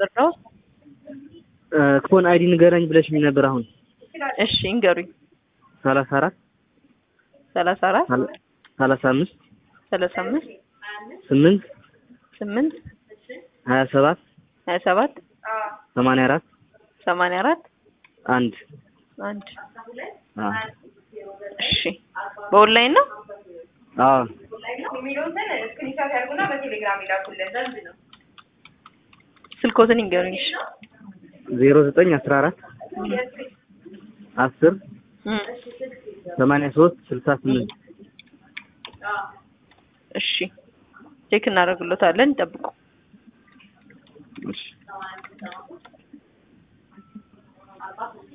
ልርዳው? ክፎን አይዲ ንገረኝ ብለሽኝ ነበር። አሁን እሺ እንገሩኝ። ሰላሳ አራት ሰላሳ አራት ሰላሳ አምስት ሰላሳ አምስት ስምንት ስምንት ሀያ ሰባት ሀያ ሰባት ሰማንያ አራት ሰማንያ አራት አንድ አንድ አዎ እሺ በኦንላይን ነው? አዎ ስልኮትን ይንገሩኝ። እሺ ዜሮ ዘጠኝ አስራ አራት አስር እም፣ ሰማንያ ሶስት ስልሳ ስምንት እሺ ቼክ እናደርግሎታለን። ይጠብቁ። እሺ